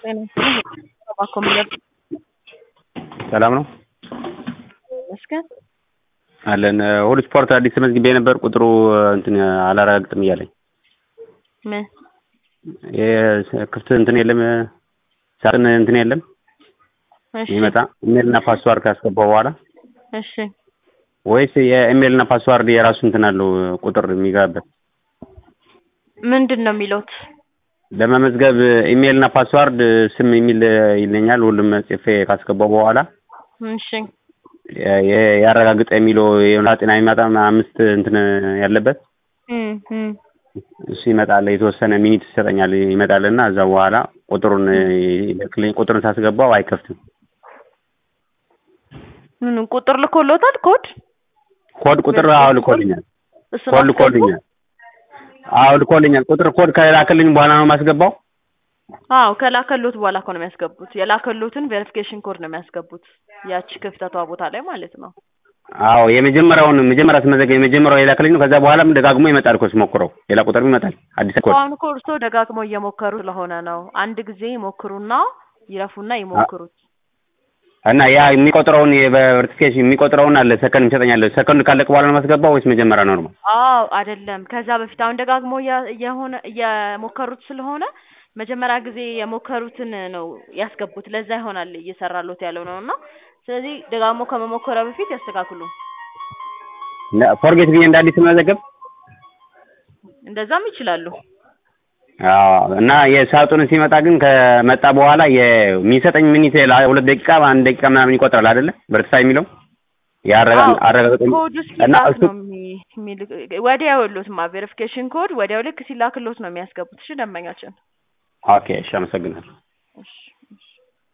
ሰላም ነው ይመስገን። አለን ሁሉ ስፖርት አዲስ ተመዝግቤ ነበር። ቁጥሩ እንትን አላረጋግጥም እያለኝ ምን ክፍት እንትን የለም ሳጥን እንትን የለም እሺ ይመጣ ኢሜልና ፓስዋርድ ካስገባው በኋላ እሺ ወይስ የኢሜልና ፓስዋርድ የራሱ እንትን አለው ቁጥር የሚገባበት ምንድን ነው የሚሉት? ለመመዝገብ ኢሜልና ፓስዋርድ ስም የሚል ይለኛል። ሁሉም ጽፌ ካስገባው በኋላ እሺ የ- ያረጋግጠ የሚለው ጤና የሚመጣ አምስት እንትን ያለበት እም እም እሱ ይመጣል። የተወሰነ ሚኒት ይሰጠኛል ይመጣል እና እዛ በኋላ ቁጥሩን ይልክልኝ። ቁጥሩን ሳስገባው አይከፍትም። ምን ቁጥር ልኮሎታል? ኮድ ኮድ ቁጥር አዎ ልኮልኛል። እሱን ኮድ አስገቡ? ልኮልኛል። አዎ ልኮልኛል። ቁጥር ኮድ ከላክልኝ በኋላ ነው የማስገባው። አዎ ከላከሎት በኋላ እኮ ነው የሚያስገቡት። የላከሎትን ቬሪፊኬሽን ኮድ ነው የሚያስገቡት። ያቺ ክፍተቷ ቦታ ላይ ማለት ነው። አዎ የመጀመሪያውን መጀመሪያ ስመዘገብ የመጀመሪያው የላክልኝ ነው። ከዛ በኋላም ደጋግሞ ይመጣል እኮ ስሞክረው ሌላ ቁጥርም ይመጣል አዲስ ኮድ። አሁን እኮ እርስዎ ደጋግመው እየሞከሩ ስለሆነ ነው። አንድ ጊዜ ይሞክሩና ይረፉና ይሞክሩት። እና ያ የሚቆጥረውን የቨርቲፊኬሽን የሚቆጥረውን አለ ሰከንድ ይሰጠኛል። ሰከንድ ካለቅ በኋላ ነው የማስገባው ወይስ መጀመሪያ ኖርማል? አዎ አይደለም። ከዛ በፊት አሁን ደጋግሞ እያ- እየሆነ እየሞከሩት ስለሆነ መጀመሪያ ጊዜ የሞከሩትን ነው ያስገቡት። ለዛ ይሆናል እየሰራሎት ያለው ነው እና ስለዚህ ደጋግሞ ከመሞከሪያ በፊት ያስተካክሉ። ፎርጌት ብዬ እንደ አዲስ መዘገብ እንደዛም ይችላሉ። አዎ እና የሳጥኑ ሲመጣ ግን ከመጣ በኋላ የሚሰጠኝ ሚኒት ሁለት ደቂቃ አንድ ደቂቃ ምናምን ይቆጥራል አይደለ? በርትሳ የሚለው ያረጋ አዎ፣ አረጋግጥ ኮዱ እና ሲላክ እሱ ነው የሚ- የሚልክ ወዲያው የሉትማ ቬሪፊኬሽን ኮድ ወዲያው ልክ ሲላክሎት ነው የሚያስገቡት። እሺ ደንበኛችን ኦኬ እሺ አመሰግናለሁ።